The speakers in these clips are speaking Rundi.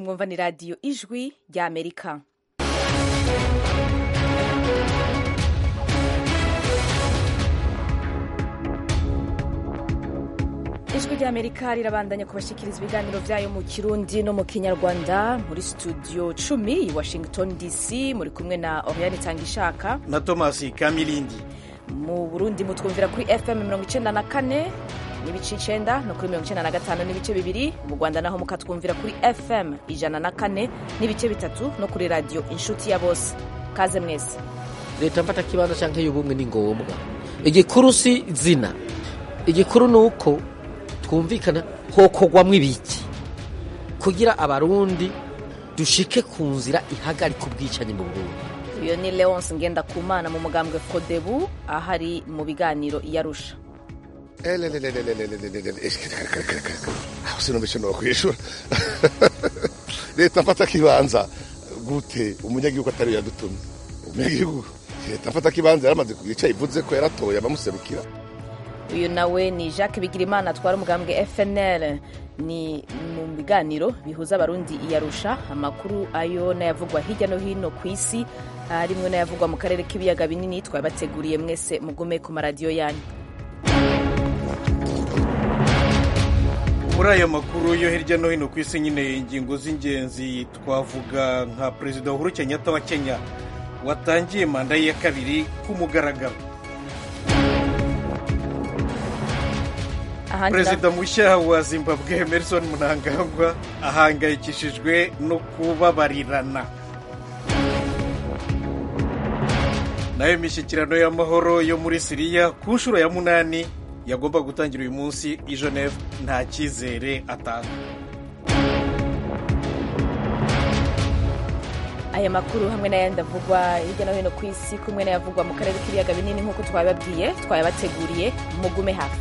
mwumva ni radiyo ijwi rya amerika ijwi rya amerika rirabandanya kubashikiriza ibiganiro byayo mu kirundi no mu kinyarwanda muri studio cumi i washington dc muri kumwe na oriane itangishaka na thomas kamilindi mu burundi mutwumvira kuri fm mirongo icenda na kane n'ibice icenda no kuri mirongo icenda na gatanu n'ibice bibiri mu rwanda naho mukatwumvira kuri fm ijana na kane n'ibice bitatu no kuri radiyo inshuti ya bose kaze mwese leta mfata kibanza canke y'ubumwe ni ngombwa igikuru si zina igikuru ni uko twumvikana hokogwamwo ibiki kugira abarundi dushike ku nzira ihagarika ubwicanyi mu burundi uyu ni leonce ngendakumana mu mugambwe fodebu ahari mu biganiro iyarusha aho sinumva no kwishura leta mfata kibanza gute umunyagihugu atari yadutumye umunyagihugu leta mfata kibanza yaramaze kugica ivuze ko yaratoye abamuserukira uyu nawe ni jacques bigirimana atwara umugambwe fnl ni mu biganiro bihuza abarundi iyarusha amakuru ayo n'ayavugwa hirya no hino ku isi harimwo n'ayavugwa mu karere k'ibiyaga binini twabateguriye mwese mugume ku maradiyo yanyu muri aya makuru yo hirya no hino ku isi nyine ingingo z'ingenzi twavuga nka perezida uhuru kenyatta wa kenya watangiye manda ye ya kabiri ku mugaragaro perezida mushya wa zimbabwe emerson mnangagwa ahangayikishijwe no kubabarirana nayo imishyikirano y'amahoro yo muri siriya ku nshuro ya munani yagomba gutangira uyu munsi i geneve nta cyizere atanga aya makuru hamwe n'ayandi avugwa hirya no hino ku isi kumwe n'ayavugwa mu karere k'ibiyaga binini nk'uko twabibabwiye twayabateguriye mugume hafi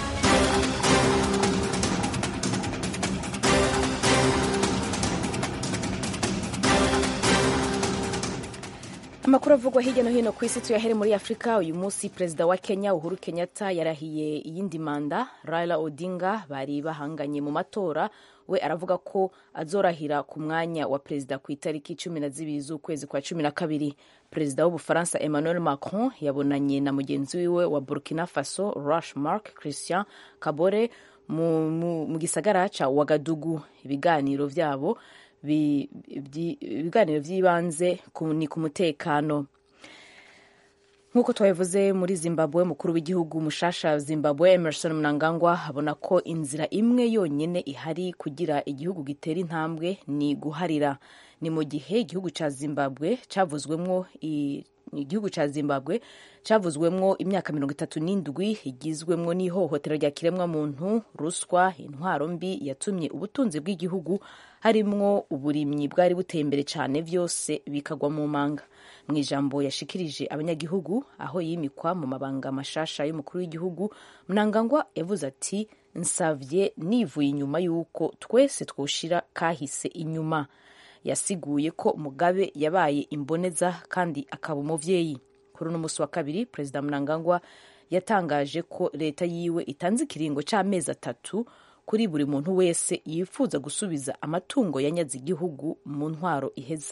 amakuru avugwa hirya no hino ku isi tuyahere muri afurika uyu munsi perezida wa kenya uhuru kenyatta yarahiye iyindi manda raila odinga bari bahanganye mu matora we aravuga ko azorahira ku mwanya wa perezida ku itariki cumi na zibiri z'ukwezi kwa cumi na kabiri perezida w'ubufaransa emmanuel macron yabonanye na mugenzi wiwe wa burkina faso rush mark christian kabore mu, mu, mu gisagara ca wagadugu ibiganiro vyabo ibiganiro by'ibanze ni ku mutekano nk'uko twabivuze muri zimbabwe mukuru w'igihugu mushasha zimbabwe emerson mnangagwa abona ko inzira imwe yonyine ihari kugira igihugu gitera intambwe ni guharira ni mu gihe igihugu cya zimbabwe cyavuzwemwo igihugu cya zimbabwe cyavuzwemwo imyaka mirongo itatu n'indwi igizwemwo n'ihohotera rya kiremwamuntu ruswa intwaro mbi yatumye ubutunzi bw'igihugu harimwo uburimyi bwari buteye imbere cyane byose bikagwa mu manga mu ijambo yashikirije abanyagihugu aho yimikwa mu mabanga mashasha y'umukuru w'igihugu mnangagwa yavuze ati nsavye nivuye inyuma y'uko twese twoshira kahise inyuma yasiguye ko mugabe yabaye imboneza kandi akaba umuvyeyi kuri uno musi wa kabiri perezida mnangagwa yatangaje ko leta yiwe itanze ikiringo c'amezi atatu kuri buri muntu wese yifuza gusubiza amatungo yanyaze igihugu mu ntwaro iheze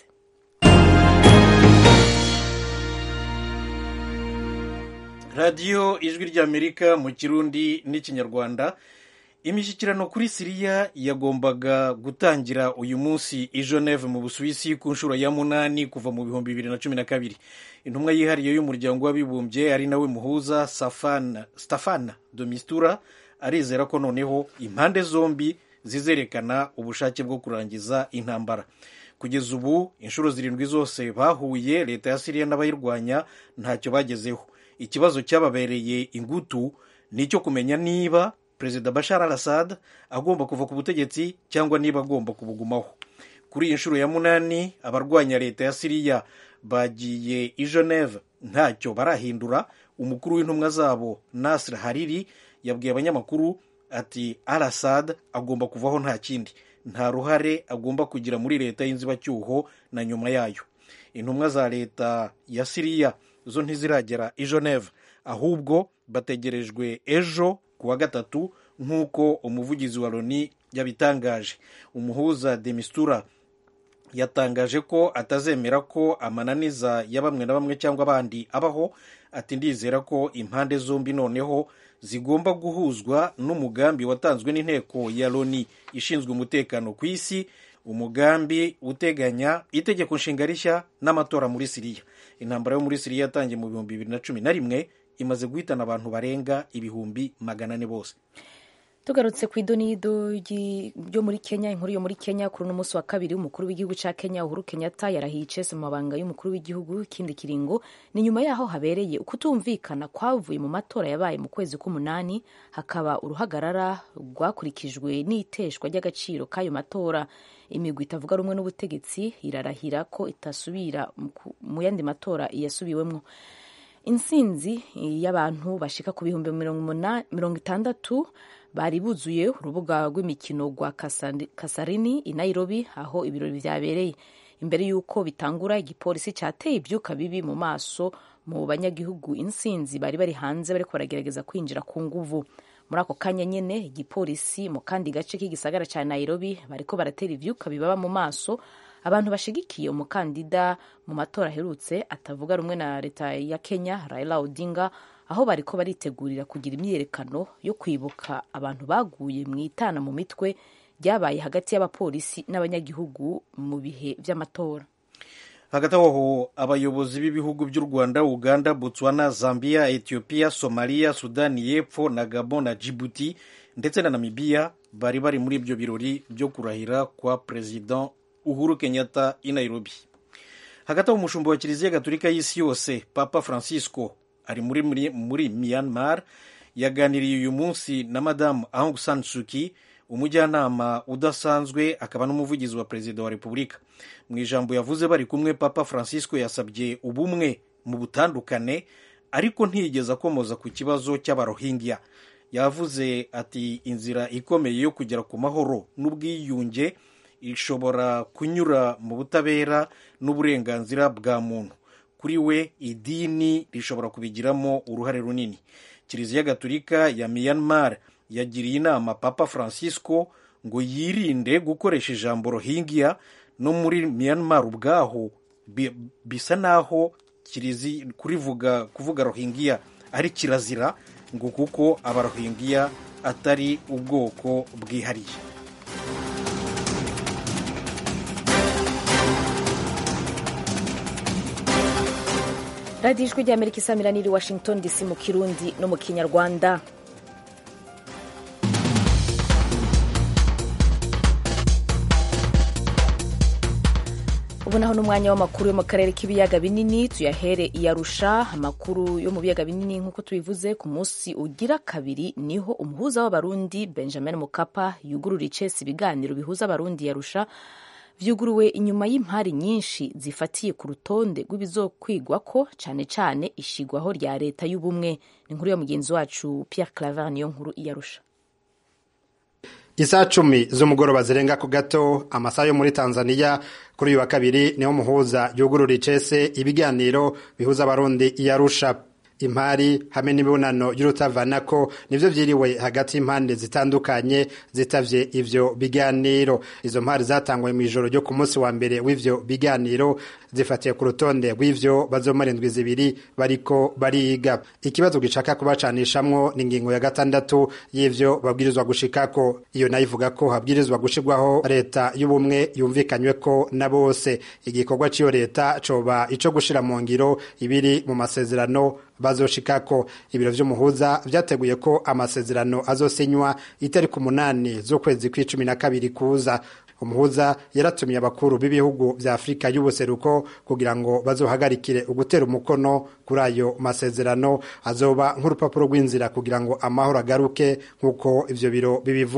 radiyo ijwi ry'amerika mu kirundi n'ikinyarwanda imishyikirano kuri siriya yagombaga gutangira uyu munsi i geneve mu busuwisi ku nshuro ya munani kuva mu bihumbi bibiri na cumi na kabiri intumwa yihariye y'umuryango w'abibumbye ari nawe muhuza stefana de mistura arizera ko noneho impande zombi zizerekana ubushake bwo kurangiza intambara kugeza ubu inshuro zirindwi zose bahuye leta ya siriya n'abayirwanya ntacyo bagezeho ikibazo cyababereye ingutu ni icyo kumenya niba perezida bashar al assad agomba kuva ku butegetsi cyangwa niba agomba kubugumaho kuri iyi nshuro ya munani abarwanya leta ya siriya bagiye i geneve ntacyo barahindura umukuru w'intumwa zabo nasir hariri yabwiye abanyamakuru ati al assad agomba kuvaho nta kindi nta ruhare agomba kugira muri leta y'inzibacyuho na nyuma yayo intumwa za leta ya siriya zo ntiziragera i geneve ahubwo bategerejwe ejo ku wa gatatu nk'uko umuvugizi wa loni yabitangaje umuhuza demistura yatangaje ko atazemera ko amananiza ya bamwe na bamwe cyangwa abandi abaho ati ndizera ko impande zombi noneho zigomba guhuzwa n'umugambi watanzwe n'inteko ya loni ishinzwe umutekano ku isi umugambi uteganya itegeko nshinga rishya n'amatora muri siriya intambara yo muri siriya yatangiye mu bihumbi bibiri na cumi na rimwe imaze guhitana abantu barenga ibihumbi magana ane bose tugarutse ku idonido ryo muri kenya inkuru yo muri kenya kuri uno munsi wa kabiri umukuru w'igihugu cya kenya uhuru kenyatta yarahiye icese mu mabanga y'umukuru w'igihugu ikindi kiringo ni nyuma yaho habereye ukutumvikana kwavuye mu matora yabaye mu kwezi k'umunani hakaba uruhagarara rwakurikijwe n'iteshwa ry'agaciro k'ayo matora imigwi itavuga rumwe n'ubutegetsi irarahira ko itasubira mu yandi matora yasubiwemo insinzi y'abantu bashika ku bihumbi mirongo itandatu bari buzuye urubuga rw'imikino rwa kasarini i nairobi aho ibirori byabereye imbere y'uko bitangura igipolisi cyateye ibyuka bibi mu maso mu banyagihugu insinzi bari bari hanze bariko baragerageza kwinjira ku nguvu muri ako kanya nyene igipolisi mu kandi gace k'igisagara cya nairobi bariko baratera ivyuka bibaba mu maso abantu bashigikiye umukandida mu matora aherutse atavuga rumwe na leta ya kenya raila odinga aho bariko baritegurira kugira imyiyerekano yo kwibuka abantu baguye mu itana mu mitwe ryabaye hagati y'abapolisi n'abanyagihugu mu bihe vy'amatora hagati aho abayobozi b'ibihugu by'u rwanda uganda botswana zambia ethiopia somalia sudani y'epfo na gabon na djibouti ndetse na namibiya bari bari muri ibyo birori byo kurahira kwa perezida uhuru kenyatta i nairobi hagati aho umushumba wa kiliziya gatolika y'isi yose papa francisco ari muri, muri, muri myanmar yaganiriye uyu munsi na madamu aung san suki umujyanama udasanzwe akaba n'umuvugizi wa perezida wa repubulika mu ijambo yavuze bari kumwe papa francisco yasabye ubumwe mu butandukane ariko ntiyigeze akomoza ku kibazo cy'abarohingya yavuze ati inzira ikomeye yo kugera ku mahoro n'ubwiyunge ishobora kunyura mu butabera n'uburenganzira bwa muntu kuri we idini rishobora kubigiramo uruhare runini kiliziya gatolika ya myanmar yagiriye inama papa francisco ngo yirinde gukoresha ijambo rohingya no muri myanmar ubwaho bisa naho kurivuga kuvuga rohingya ari kirazira ngo kuko abarohingya atari ubwoko bwihariye radiyo ijwi ry'amerika isamira niri washington dc mu kirundi no mu kinyarwanda ubu naho n'umwanya w'amakuru yo mu karere k'ibiyaga binini tuyahere iyarusha amakuru yo mu biyaga binini nk'uko tubivuze ku munsi ugira kabiri niho umuhuza w'abarundi benjamin mukapa yugurura icesi ibiganiro bihuza abarundi yarusha vyuguruwe inyuma y'impari nyinshi zifatiye ku rutonde rw'ibizokwigwa ko cyane cyane ishigwaho rya leta y'ubumwe ni inkuru ya mugenzi wacu Pierre Claver niyo nkuru iyarusha Isaa cumi z'umugoroba zirenga ku gato amasaha yo muri Tanzania kuri uyu wa kabiri niho muhuza yugurura icese ibiganiro bihuza abarundi iyarusha impari hamwe n'imibonano y'urutavanako nivyo vyiriwe hagati y'impande zitandukanye zitavye ivyo biganiro izo mpari zatangwe mw'ijoro ryo ku munsi wa mbere w'ivyo biganiro zifatiye ku rutonde rw'ivyo bazomara indwi zibiri bariko bariga ikibazo gishaka kubacanishamwo ni ingingo ya gatandatu y'ivyo babwirizwa gushikako iyo nayo ivuga ko habwirizwa gushirwaho leta y'ubumwe yumvikanyweko na bose igikorwa c'iyo leta coba ico gushira mu ngiro ibiri mu masezerano bazoshikako ibiro vy'umuhuza vyateguye ko amasezerano azosinywa itariki umunani z'ukwezi kw'icumi na kabiri kuza umuhuza yaratumiye abakuru b'ibihugu vya afurika y'ubuseruko kugira ngo bazohagarikire ugutera umukono kuri ayo masezerano azoba nk'urupapuro rw'inzira kugira ngo amahoro agaruke nk'uko ivyo biro bibivuga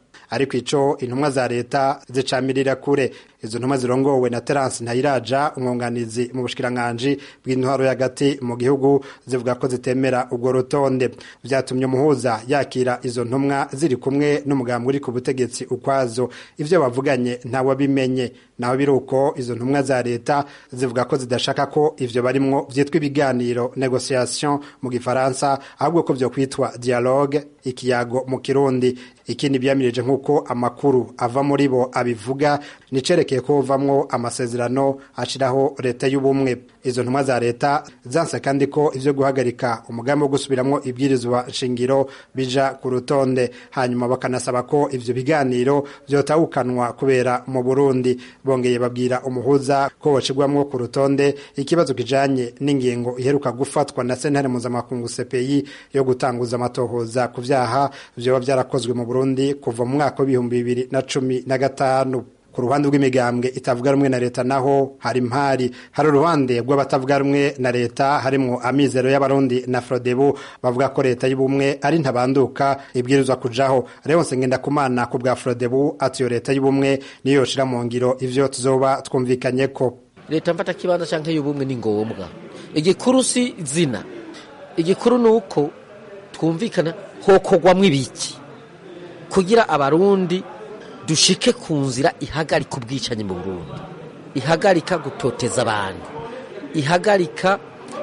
ariko ico intumwa za leta zicamirira kure izo ntumwa zirongowe na Terence Ntayiraja umwunganizi mu bushikiranganji bw'intwaro y'agati mu gihugu zivuga ko zitemera urwo rutonde vyatumye umuhuza yakira izo ntumwa ziri kumwe n'umugambi uri ku butegetsi ukwazo ivyo bavuganye ntawabimenye naho biruko izo ntumwa za leta zivuga ko zidashaka ko ivyo barimwo vyitwa ibiganiro negotiation mu gifaransa ahubwo ko vyo kwitwa dialogue ikiyago mu kirundi ikindi byamirije nk'uko amakuru ava muri bo abivuga nicerekeye ko uvamwo amasezerano ashiraho leta y'ubumwe izo ntumwa za leta zanse kandi ko ivyo guhagarika umugambi wo gusubiramwo ibwirizwa nshingiro bija ku rutonde hanyuma bakanasaba ko ivyo biganiro vyotawukanwa kubera mu Burundi bongeye babwira umuhuza ko bocigwamwo ku rutonde ikibazo kijanye n'ingingo iheruka gufatwa na sentare mpuzamakungu CPI yo gutanguza amatohoza ku vyaha vyoba vyarakozwe mu Burundi kuva mu mwaka w'ibihumbi bibiri na cumi na gatanu ku ruhande rw'imigambwe itavuga rumwe na leta naho hari impari hari uruhande rw'abatavuga rumwe na leta harimwo amizero y'abarundi na frodebu bavuga ko leta y'ubumwe ari ntabanduka ibwirizwa kujaho Leonce Ngendakumana ku bwa frodebu ati iyo leta y'ubumwe niyo yoshira mu ngiro ivyo tuzoba twumvikanye ko leta mfata kibanza canke y'ubumwe ni ngombwa igikuru si zina igikuru ni uko twumvikana hokogwamwo ibiki kugira abarundi dushike ku nzira ihagarika ubwicanyi mu Burundi ihagarika gutoteza abantu ihagarika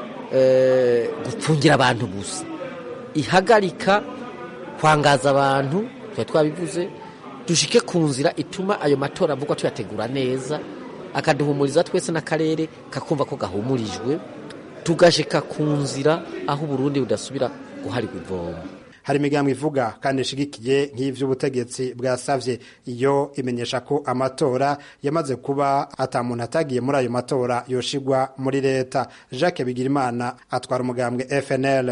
eh, gupfungira abantu gusa ihagarika kwangaza abantu tuba twabivuze dushike ku nzira ituma ayo matora avugwa tuyategura neza akaduhumuriza twese n'akarere kakumva ko gahumurijwe tugashika ku nzira aho uburundi budasubira guharirwa ivomo hari imigambo ivuga kandi ishigikiye nk'ivy'ubutegetsi bwasavye iyo imenyesha ko amatora yamaze kuba ata muntu atagiye muri ayo matora yoshigwa muri leta Jacques Bigirimana atwara umugambwe FNL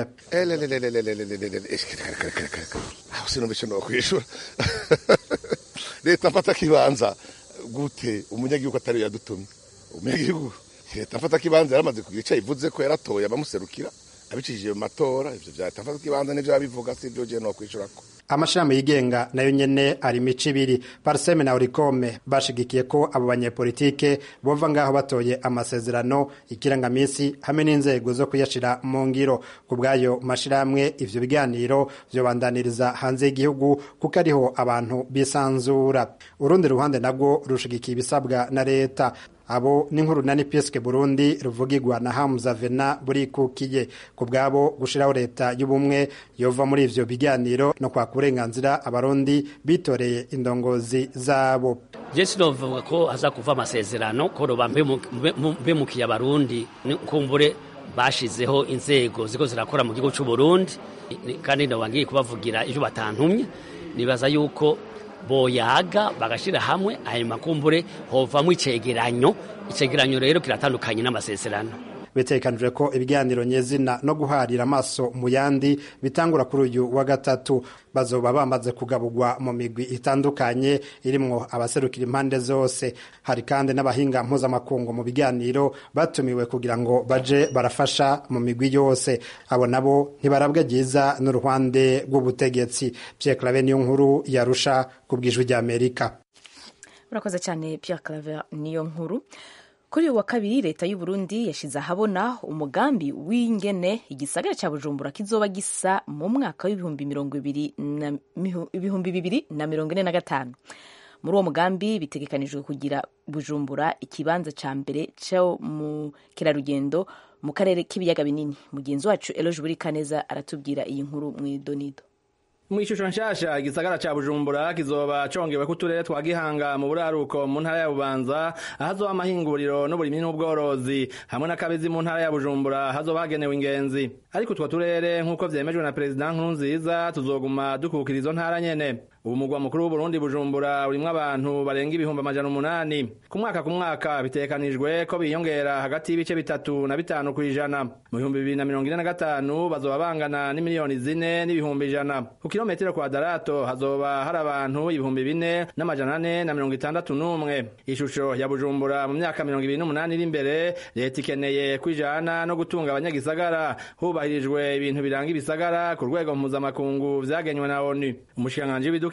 aho sinumvise no kwishura leta mfata kibanza gute umunyagihugu atari yadutumye umunyagihugu leta mfata kibanza yaramaze kugira ico ivuze ko yaratoye abamuserukira abicishije mu matora ivyo vya leta mfata kibanza nivyo yabivuga si ivyo je no kwishurako amashirahamwe yigenga nayo nyene ari imico ibiri parseme na orikome bashigikiye ko abo banyepolitike bova ngaho batoye amasezerano ikirangamisi hamwe n'inzego zo kuyashira mu ngiro ku bw'ayo mashirahamwe ivyo biganiro vyobandaniriza hanze y'igihugu kuko ariho abantu bisanzura urundi ruhande nabwo rushigikiye ibisabwa na leta abo n'inkuru na nipiske Burundi ruvugirwa na Hamza Vena burikukiye ku bwabo gushiraho leta y'ubumwe yova muri ivyo biganiro no kwa kurenganzira abarundi bitoreye indongozi zabo Jesi novuga ko haza kuva amasezerano ko roba mbemukiye abarundi kumbure bashizeho inzego ziko zirakora mu gihugu cy'u Burundi kandi ndabangiye kubavugira ivyo batantumye nibaza yuko boyaga bagashira hamwe ayo makumbure hovamwo icegeranyo icegeranyo rero kiratandukanye n'amasezerano bitekanijwe ko ibiganiro nyezina no guharira amaso mu yandi bitangura kuri uyu wa gatatu bazoba bamaze kugaburwa mu migwi itandukanye irimwo abaserukira impande zose hari kandi n'abahinga mpuzamakungu mu biganiro batumiwe kugira ngo baje barafasha mu migwi yose abo nabo ntibarabwa ryiza n'uruhande rw'ubutegetsi Pierre Claver niyo nkuru yarusha ku bwijwi ry'Amerika urakoze cyane Pierre Claver niyo nkuru kuri uyu wa kabiri leta y'u Burundi yashize ahabona umugambi w'ingene igisagara cya Bujumbura kizoba gisa mu mwaka w'ibihumbi mirongo ibiri na ibihumbi bibiri na mirongo ine na gatanu muri uwo mugambi bitegekanijwe kugira Bujumbura ikibanza cya mbere cyo mu kerarugendo mu karere k'ibiyaga binini mugenzi wacu Eloge Burikaneza aratubwira iyi nkuru mu idonido mu ishusho nshasha igisagara ca bujumbura kizoba congewe kuturere twa gihanga mu buraruko mu ntara ya bubanza ahazoba amahinguriro n'uburimyi n'ubworozi hamwe n'akabizi mu ntara ya bujumbura hazoba hagenewe ingenzi ariko utwo turere nk'uko vyemejwe na perezida nkurunziza tuzoguma dukukira izo ntara nyene ubu mugwa mukuru w'uburundi bujumbura urimwo abantu barenga ibihumbi amajana umunani ku mwaka ku mwaka bitekanijwe ko biyongera hagati y'ibice bitatu na bitanu ku ijana mu bihumbi bibiri na mirongo ine na gatanu bazoba bangana n'imiliyoni zine n'ibihumbi ijana ku kilometero kwadarato hazoba hari abantu ibihumbi bine n'amajana ane na mirongo itandatu n'umwe ishusho ya bujumbura mu myaka mirongo ibiri n'umunani iri imbere leta ikeneye kwijana no gutunga abanyagisagara hubahirijwe ibintu biranga ibisagara ku rwego mpuzamakungu vyagenywe na onu umushikiranganji w'ibidukikije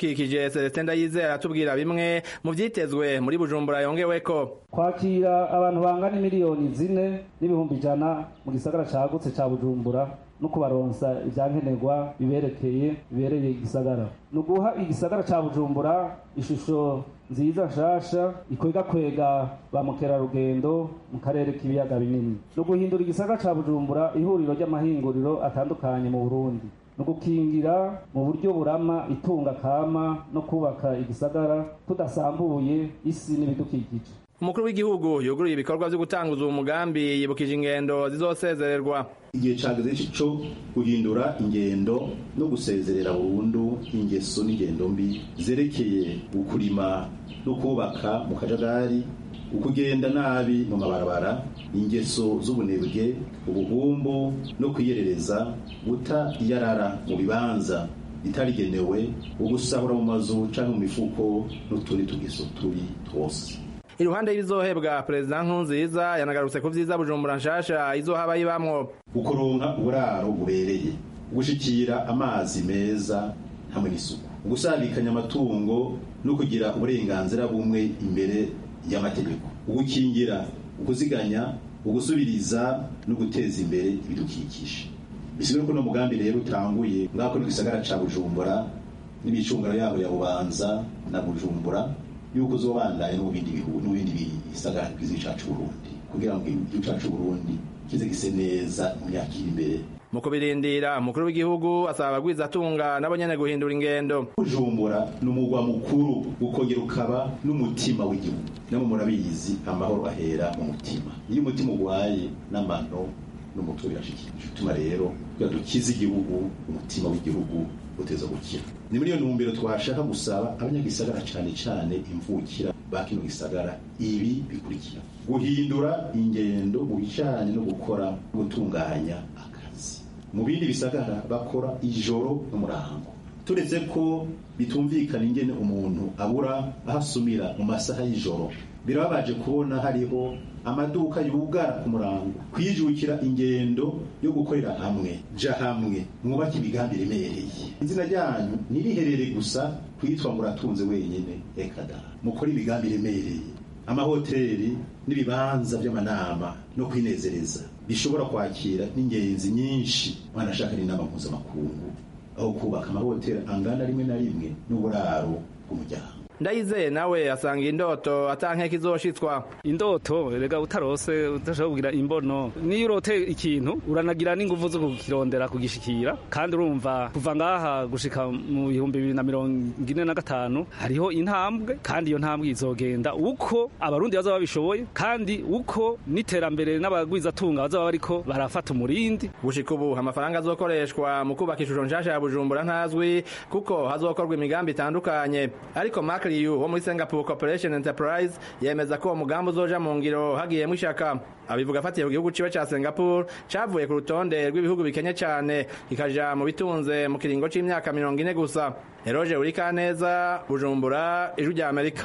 ibidukikije Celestin Ndayizera atubwira bimwe mu vyitezwe muri Bujumbura yongeweko kwakira abantu bangana miliyoni zine n'ibihumbi ijana mu gisagara cagutse ca bujumbura no kubaronsa ivyankenerwa biberekeye bibereye igisagara ni uguha igisagara ca bujumbura ishusho nziza nshasha ikwega kwega ba mukerarugendo mu karere k'ibiyaga binini ni uguhindura igisagara ca bujumbura ihuriro ry'amahinguriro atandukanye mu burundi ni ugukingira mu buryo burama itunga kama no kubaka igisagara tudasambuye isi n'ibidukikije umukuru w'igihugu yuguruye ibikorwa vyo gutanguza uwo mugambi yibukije ingendo zizosezererwa igihe cageze co guhindura ingendo no gusezerera burundu ingeso n'ingendo mbi zerekeye ukurima no kubaka mu kajagari ukugenda nabi mu mabarabara ingeso z'ubunebwe ubuhumbu no kwiyerereza guta iyarara mu bibanza bitarigenewe ugusahura mu mazu canke mu mifuko n'utundi tugeso tubi twose iruhande y'ibizohebwa perezida nkurunziza yanagarutse ku vyiza bujumbura nshasha izohaba yibamwo ukuronka uburaro bubereye gushikira amazi meza hamwe n'isuku gusabikanya amatungo no kugira uburenganzira bumwe imbere y'amategeko ugukingira ukuziganya ugusubiriza no guteza imbere ibidukikije bisigure ko no mugambi rero utanguye ngako no gisagara ca bujumbura n'imicungano yabo ya bubanza na bujumbura yuko uzobandanye no mu bindi bihugu no mu bindi bisagara bwiza cacu Burundi kugira ngo igihugu cacu Burundi kize gise neza mu myaka iri imbere mu kubirindira umukuru w'igihugu asaba abagwizatunga nabo nyene guhindura ingendo bujumbura ni umugwa mukuru ukongera ukaba n'umutima w'igihugu nabo murabizi amahoro ahera mu mutima iyo umutima ugwaye n'amano n'umutwe birashikira bituma rero kugira dukize igihugu umutima w'igihugu uteza gukira ni muri iyo ntumbero twashaka gusaba abanyagisagara cane cane imvukira ba kino gisagara ibi bikurikira guhindura ingendo mu bijanye no gukora gutunganya akazi mu bindi bisagara bakora ijoro n'umurango turetse ko bitumvikana ingene umuntu abura ahasumira mu masaha y'ijoro birababaje kubona hariho amaduka yugara ku murango kwijukira ingendo yo gukorera hamwe ja hamwe mwubake imigambi iremereye izina ryanyu ntiriherere gusa kwitwa ngo uratunze wenyine ekada mukore imigambi iremereye amahoteli n'ibibanza by'amanama no kwinezereza bishobora kwakira n'ingenzi nyinshi mwanashaka n'inama mpuzamakungu aho kubaka amahoteli angana rimwe na rimwe n'uburaro bw'umuryango ndayizeye nawe asanga indoto atankeka izoshitswa indoto rega utarose udashobora kugira imbono niyo urote ikintu uranagira n'inguvu zo kukirondera kugishikira kandi urumva kuva ngaha gushika mu bihumbi bibiri na mirongo ine na gatanu hariho intambwe kandi iyo ntambwe izogenda uko abarundi bazaba babishoboye kandi uko n'iterambere n'abagwizatunga bazaba bariko barafata umurindi gushika ubu amafaranga azokoreshwa mu kubaka ishusho nshasha ya bujumbura ntazwi kuko hazokorwa imigambi itandukanye ariko Mark Liu wo muri Singapore Corporation Enterprise yemeza ko uwo mugambi uzoja mu ngiro hagiyemwo ishaka abivuga afatiye ku gihugu ciwe ca Singapore cavuye ku rutonde rw'ibihugu bikenye cane kikaja mu bitunze mu kiringo c'imyaka mirongo ine gusa Eroje Urikaneza Bujumbura Ijwi rya Amerika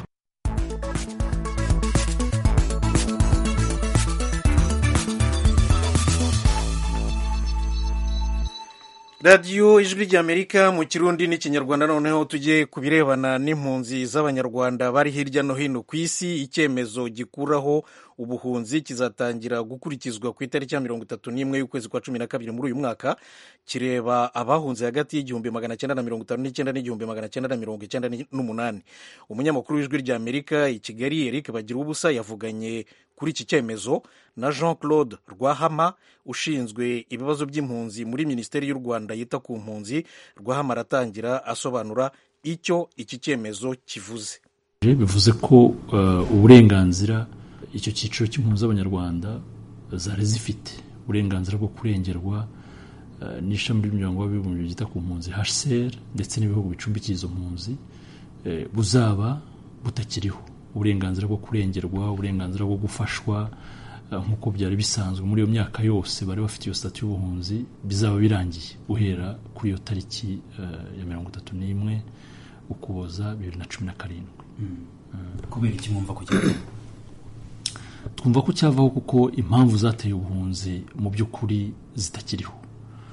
radiyo ijwi ry'amerika mu kirundi n'ikinyarwanda noneho tujye ku birebana n'impunzi z'abanyarwanda bari hirya no hino ku isi icyemezo gikuraho ubuhunzi kizatangira gukurikizwa ku itariki ya mirongo itatu n'imwe y'ukwezi kwa cumi na kabiri muri uyu mwaka kireba abahunze hagati y'igihumbi magana cyenda na mirongo itanu n'icyenda n'igihumbi magana cyenda na mirongo icyenda n'umunani umunyamakuru w'ijwi ry'amerika i kigali eric bagira ubusa yavuganye kuri iki cyemezo na jean claude rwahama ushinzwe ibibazo by'impunzi muri minisiteri y'u rwanda yita ku mpunzi rwahama aratangira asobanura icyo iki cyemezo kivuze bivuze ko uburenganzira icyo cyiciro cy'impunzi z'abanyarwanda zari zifite uburenganzira bwo kurengerwa n'ishami ry'umuryango w'abibumbye ryita ku mpunzi hcr ndetse n'ibihugu bicumbikiye izo mpunzi buzaba butakiriho uburenganzira bwo kurengerwa uburenganzira bwo gufashwa nk'uko byari bisanzwe muri iyo myaka yose bari bafite iyo sitati y'ubuhunzi bizaba birangiye guhera kuri iyo tariki ya mirongo itatu n'imwe ukuboza bibiri na cumi na karindwi kubera iki mwumva ko cyavaho twumva ko cyavaho kuko impamvu zateye ubuhunzi mu by'ukuri zitakiriho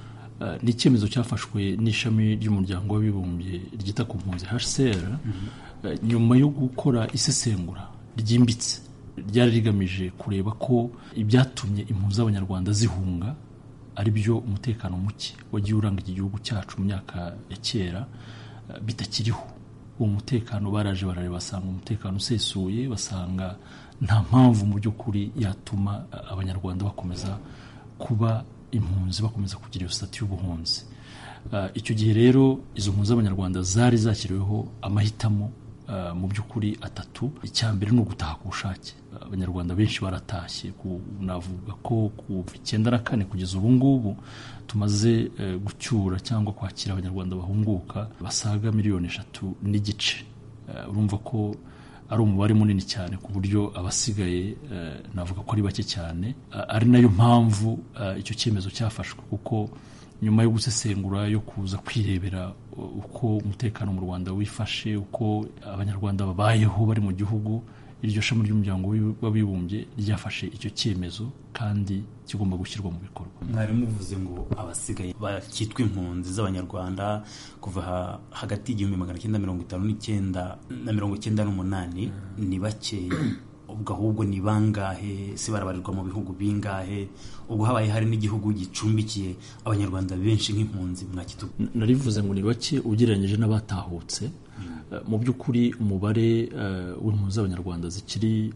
uh, ni icyemezo cyafashwe n'ishami ry'umuryango w'abibumbye ryita ku mpunzi hcr uh, nyuma yo gukora isesengura ryimbitse ryari rigamije kureba ko ibyatumye impunzi z'abanyarwanda zihunga ari byo umutekano muke wagiye uranga iki gihugu cyacu mu myaka ya kera uh, bitakiriho uwo mutekano baraje barareba basanga umutekano usesuye basanga nta mpamvu mu by'ukuri yatuma abanyarwanda bakomeza kuba impunzi bakomeza kugira iyo sitati y'ubuhunzi icyo gihe rero izo mpunzi z'abanyarwanda zari zashyiriweho amahitamo mu by'ukuri atatu icya mbere ni ugutaha ku bushake abanyarwanda benshi baratashye navuga ko kuva icyenda na kane kugeza ubu ngubu tumaze gucyura cyangwa kwakira abanyarwanda bahunguka basaga miliyoni eshatu n'igice urumva ko ari umubare munini cyane ku buryo abasigaye navuga ko ari bake cyane ari nayo mpamvu icyo cyemezo cyafashwe kuko nyuma yo gusesengura yo kuza kwirebera uko umutekano mu rwanda wifashe uko abanyarwanda babayeho bari mu gihugu iryo shami ry'umuryango w'abibumbye ryafashe icyo cyemezo kandi kigomba gushyirwa mu bikorwa mwari muvuze ngo abasigaye bakitwa impunzi z'abanyarwanda kuva hagati y'igihumbi magana cyenda mirongo itanu n'icyenda na mirongo icyenda n'umunani ni bakeya ubwo ahubwo ni bangahe se barabarirwa mu bihugu bingahe ubwo habaye hari n'igihugu gicumbikiye abanyarwanda benshi nk'impunzi mwakitu narivuze ngo ni bake ugereranyije n'abatahutse mu by'ukuri umubare w'impunzi z'abanyarwanda zikiri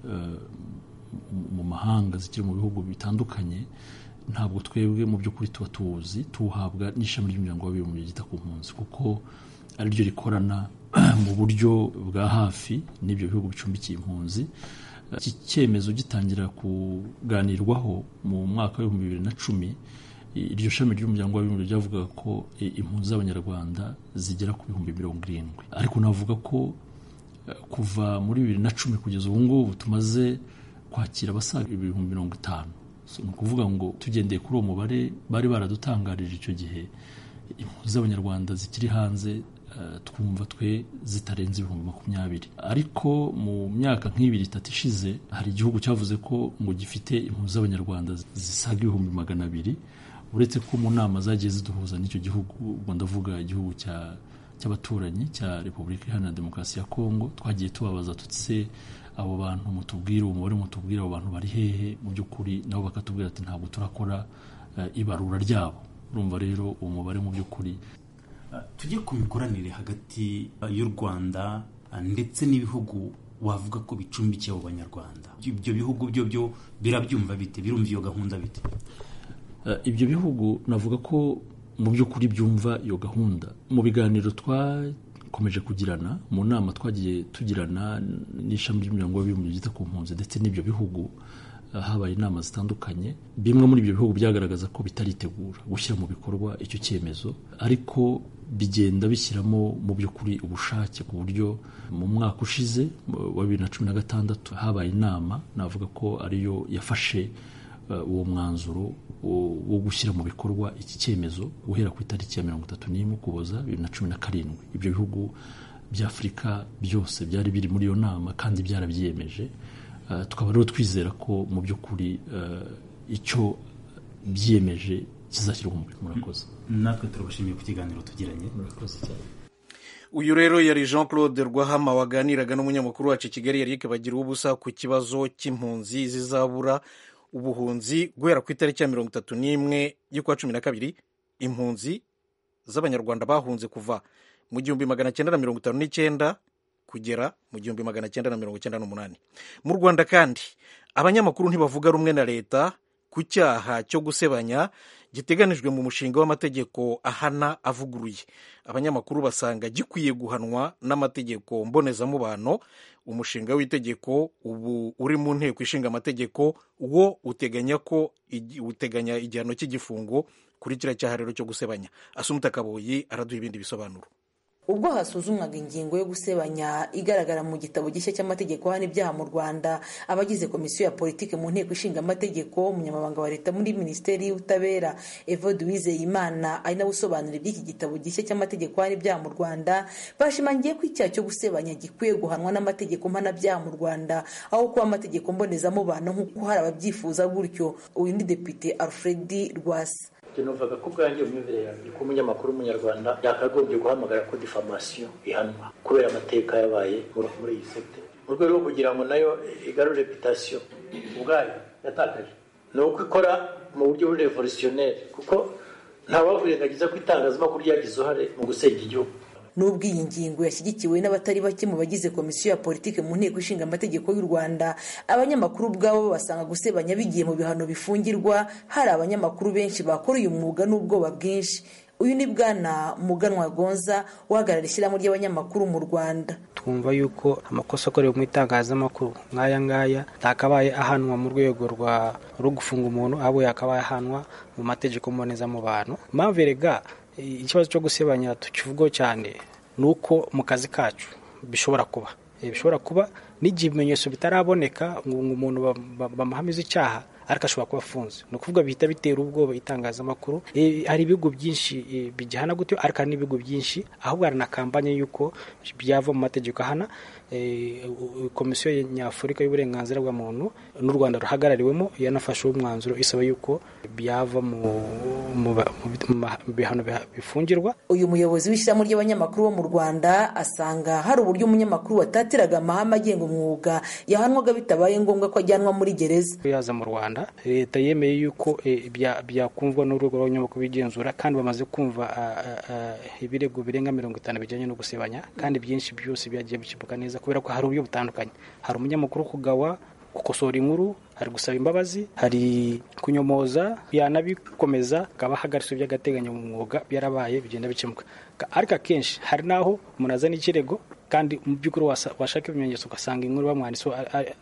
mu mahanga zikiri mu bihugu bitandukanye ntabwo twebwe mu by'ukuri tuba tuwuzi tuwuhabwa n'ishami ry'umuryango w'abibumbye ryita ku mpunzi kuko ariryo rikorana mu buryo bwa hafi n'ibyo bihugu bicumbikiye impunzi iki cyemezo gitangira kuganirwaho mu mwaka w'ibihumbi bibiri na cumi iryo shami ry'umuryango w'abibumbye ryavugaga ko impunzi z'abanyarwanda zigera ku bihumbi mirongo irindwi ariko navuga ko kuva muri bibiri na cumi kugeza ubu ngubu tumaze kwakira abasaga ibihumbi mirongo itanu ni ukuvuga ngo tugendeye kuri uwo mubare bari baradutangarije icyo gihe impunzi z'abanyarwanda zikiri hanze twumva twe zitarenze ibihumbi makumyabiri ariko mu myaka nk'ibiri itatu ishize hari igihugu cyavuze ko ngo gifite impunzi z'abanyarwanda zisaga ibihumbi magana abiri uretse ko mu nama zagiye ziduhuza n'icyo gihugu ubwo ndavuga igihugu cy'abaturanyi cya repubulika iharanira demokarasi ya kongo twagiye tubabaza tutse abo bantu mutubwire umubare mutubwire abo bantu bari hehe mu by'ukuri nabo bakatubwira ati ntabwo turakora ibarura ryabo urumva rero uwo mubare mu by'ukuri tujye ku mikoranire hagati y'u rwanda ndetse n'ibihugu wavuga ko bicumbikiye abo banyarwanda ibyo bihugu byo byo birabyumva bite birumva iyo gahunda bite ibyo bihugu navuga ko mu by'ukuri byumva iyo gahunda mu biganiro twakomeje kugirana mu nama twagiye tugirana n'ishami ry'umuryango w'abibumbye ryita ku mpunzi ndetse n'ibyo bihugu habaye inama zitandukanye bimwe muri ibyo bihugu byagaragaza ko bitaritegura gushyira mu bikorwa icyo cyemezo ariko bigenda bishyiramo mu by'ukuri ubushake ku buryo mu mwaka ushize wa bibiri na cumi na gatandatu habaye inama navuga ko ariyo yafashe uwo mwanzuro wo gushyira mu bikorwa iki cyemezo guhera ku itariki ya mirongo itatu n'imwe ukuboza bibiri na cumi na karindwi ibyo bihugu bya afurika byose byari biri muri iyo nama kandi byarabyiyemeje tukaba rero twizera ko mu by'ukuri icyo byiyemeje kizashyirwa mu bikorwa murakoze natwe turabashimiye ku kiganiro tugiranye murakoze cyane uyu rero yari jean claude rwahama waganiraga n'umunyamakuru wacu i kigali yari bagira ubusa ku kibazo cy'impunzi zizabura ubuhunzi guhera ku itariki ya mirongo itatu n'imwe y'ukwa cumi na kabiri impunzi z'abanyarwanda bahunze kuva mu gihumbi magana cyenda na mirongo itanu n'icyenda kugera mu gihumbi magana cyenda na mirongo icyenda n'umunani mu rwanda kandi abanyamakuru ntibavuga rumwe na leta ku cyaha cyo gusebanya giteganijwe mu mushinga w'amategeko ahana avuguruye abanyamakuru basanga gikwiye guhanwa n'amategeko mbonezamubano umushinga w'itegeko ubu uri mu nteko ishinga amategeko wo uteganya ko uteganya igihano cy'igifungo kuri kiriya cyaha rero cyo gusebanya asumuta kaboyi araduha ibindi bisobanuro ubwo hasuzumwaga ingingo yo gusebanya igaragara mu gitabo gishya cy'amategeko hano ibyaha mu rwanda abagize komisiyo ya politiki mu nteko ishinga amategeko umunyamabanga wa leta muri minisiteri y'ubutabera evode uwizeyimana ari nawe usobanura iby'iki gitabo gishya cy'amategeko hano ibyaha mu rwanda bashimangiye ko icyaha cyo gusebanya gikwiye guhanwa n'amategeko mpanabyaha mu rwanda aho kuba amategeko mbonezamubano nk'uko hari ababyifuza gutyo uyu ni depite alfred rwasa tunuvaga ko ubwanjye mu myumvire yanjye ko umunyamakuru w'umunyarwanda yakagombye guhamagara ko diffamation ihanwa kubera amateka yabaye muri iyi sekte mu rwego rwo kugira ngo nayo igarure reputation ubwayo yatakaje ni uko ikora mu buryo buri revolutionnel kuko ntawakwirengagiza ko itangazamakuru ryagize uruhare mu gusenya igihugu nubwo iyi ngingo yashyigikiwe n'abatari bake mu bagize komisiyo ya politiki mu nteko ishinga amategeko y'u rwanda abanyamakuru ubwabo basanga gusebanya bigiye mu bihano bifungirwa hari abanyamakuru benshi bakora uyu mwuga n'ubwoba bwinshi uyu ni bwana muganwa gonza uhagarara ishyirahamwe ry'abanyamakuru mu rwanda twumva yuko amakosa akorewe mu itangazamakuru nk'aya ngaya atakabaye ahanwa mu rwego rwa rwo gufunga umuntu ahubwo yakabaye ahanwa mu mategeko mbonezamubano mpamvu erega ikibazo cyo gusebanya tukivugaho cyane ni uko mu kazi kacu bishobora kuba bishobora kuba n'igihe ibimenyetso bitaraboneka ngo umuntu bamuhamize icyaha ariko ashobora kuba afunze ni ukuvuga bihita bitera ubwoba itangazamakuru hari ibihugu byinshi bigihana gutyo ariko hari n'ibihugu byinshi ahubwo hari na kampanye y'uko byava mu mategeko ahana komisiyo nyafurika y'uburenganzira bwa muntu n'u rwanda ruhagarariwemo yanafashe umwanzuro isaba yuko byava mu bihano bifungirwa uyu muyobozi w'ishyirahamwe ry'abanyamakuru bo mu rwanda asanga hari uburyo umunyamakuru watatiraga amahame agenga umwuga yahanwaga bitabaye ngombwa ko ajyanwa muri gereza yaza mu rwanda leta yemeye yuko byakumvwa n'urwego rw'abanyamakuru bigenzura kandi bamaze kumva ibirego birenga mirongo itanu bijyanye no gusebanya kandi byinshi byose byagiye bikemuka neza kubera ko hari uburyo butandukanye hari umunyamakuru kugawa gukosora inkuru hari gusaba imbabazi hari kunyomoza yanabikomeza akaba ahagaritse by'agateganyo mu mwuga byarabaye bigenda bikemuka ariko akenshi hari n'aho umuntu azana ikirego kandi mu by'ukuri washaka ibimenyetso ugasanga inkuru bamwanditseho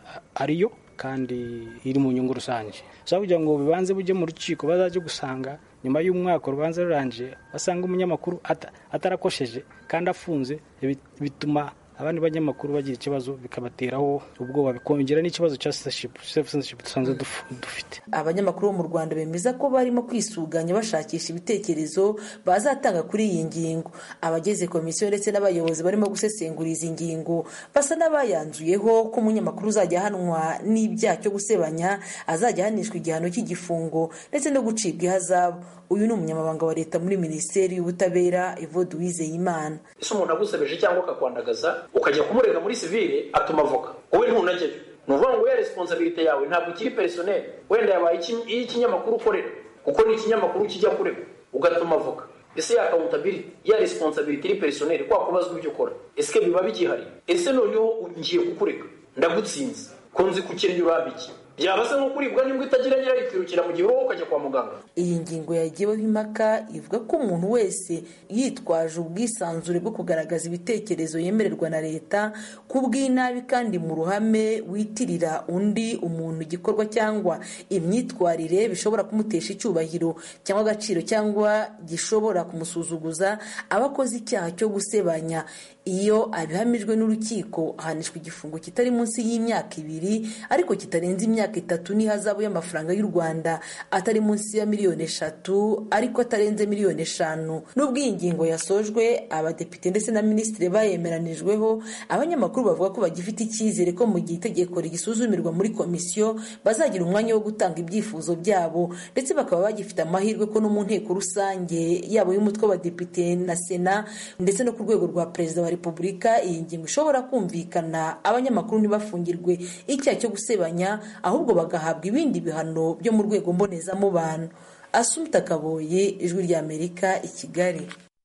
ariyo kandi iri mu nyungu rusange ushobora kugira ngo bibanze bujye mu rukiko bazajye gusanga nyuma y'umwaka urubanza rurangiye basanga umunyamakuru atarakosheje kandi afunze bituma abandi banyamakuru bagira ikibazo bikabateraho ubwoba bikongera n'ikibazo cya censorship dusanzwe dufite abanyamakuru bo mu rwanda bemeza ko barimo kwisuganya bashakisha ibitekerezo bazatanga kuri iyi ngingo abagize komisiyo ndetse n'abayobozi barimo gusesengura izi ngingo basa n'abayanzuyeho ko umunyamakuru uzajya ahanwa n'ibyaha cyo gusebanya azajya ahanishwa igihano cy'igifungo ndetse no gucibwa ihazabu uyu ni umunyamabanga wa leta muri minisiteri y'ubutabera evode uwizeyimana ese umuntu agusebeje cyangwa akakwandagaza ukajya kumurega muri sivile atuma avoka wowe ntunajyayo ni ukuvuga ngo ya responsabilite yawe ntabwo ikiri personel wenda yabaye iy'ikinyamakuru ukorera kuko ni ikinyamakuru kijya kurega ugatuma avoka ese ya accountability ya responsabilite iri personel kwa kubazwa ibyo ukora ese biba bigihari ese noneho ngiye kukurega ndagutsinze ko nzi ko ukennye urambiki byaba se nko kuribwa n'imbwa itagira nyirayo ikirukira mu gihe wowe ukajya kwa muganga iyi ngingo yagiyeho impaka ivuga ko umuntu wese yitwaje ubwisanzure bwo kugaragaza ibitekerezo yemererwa na leta ku bw'inabi kandi mu ruhame witirira undi umuntu igikorwa cyangwa imyitwarire bishobora kumutesha icyubahiro cyangwa agaciro cyangwa gishobora kumusuzuguza aba akoze icyaha cyo gusebanya iyo abihamijwe n'urukiko ahanishwa igifungo kitari munsi y'imyaka ibiri ariko kitarenze imyaka itatu n'ihazabu y'amafaranga y'u rwanda atari munsi ya miliyoni eshatu ariko atarenze miliyoni eshanu n'ubwo iyi ngingo yasojwe abadepite ndetse na minisitiri bayemeranijweho abanyamakuru bavuga ko bagifite icyizere ko mu gihe itegeko rigisuzumirwa muri komisiyo bazagira umwanya wo gutanga ibyifuzo byabo ndetse bakaba bagifite amahirwe ko no mu nteko rusange yabo y'umutwe w'abadepite na sena ndetse no ku rwego rwa perezida wa repubulika iyi ngingo ishobora kumvikana abanyamakuru ntibafungirwe icyaha cyo gusebanya ahubwo bagahabwa ibindi bihano byo mu rwego mbonezamubano asumta kaboye ijwi ry'amerika i kigali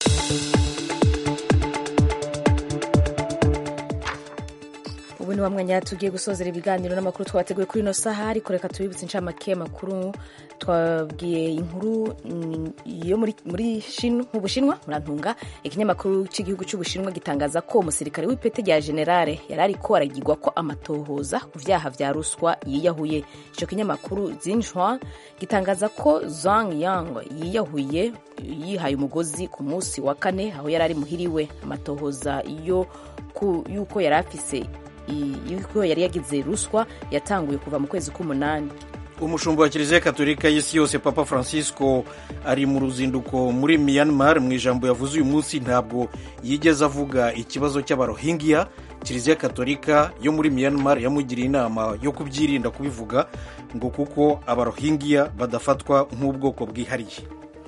ubu ni wa mwanya tugiye gusozera ibiganiro n'amakuru twateguye kuri ino saha ariko reka tubibutse inshamake y'amakuru twabwiye inkuru yo muri mu bushinwa murantunga ikinyamakuru cy'igihugu cy'ubushinwa gitangaza ko umusirikare w'ipeti rya generale yari ariko aragirwa ko amatohoza ku byaha bya ruswa yiyahuye icyo kinyamakuru zinshwa gitangaza ko zang yang yiyahuye yihaye umugozi ku munsi wa kane aho yari ari muhiriwe amatohoza y'uko yari afise yuko yari yagize ruswa yatanguye kuva mu kwezi k'umunani umushumba wa kiliziya katolika y'isi yose papa francisco ari mu ruzinduko muri myanmar mu ijambo yavuze uyu munsi ntabwo yigeze avuga ikibazo cy'abarohingiya kiliziya katolika yo muri myanmar yamugiriye inama yo kubyirinda kubivuga ngo kuko abarohingiya badafatwa nk'ubwoko bwihariye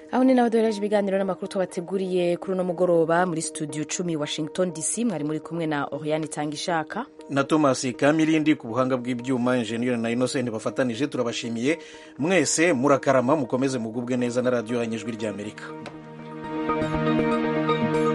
aho ni naho duhereje ibiganiro n'amakuru twabateguriye kuri uno mugoroba muri studio cumi washington dc mwari muri kumwe na oriane itanga ishaka na thomas kamirindi ku buhanga bw'ibyuma injeniyeri na innocent bafatanije turabashimiye mwese murakarama mukomeze mugubwe neza na radiyo yanyu ijwi ry'amerika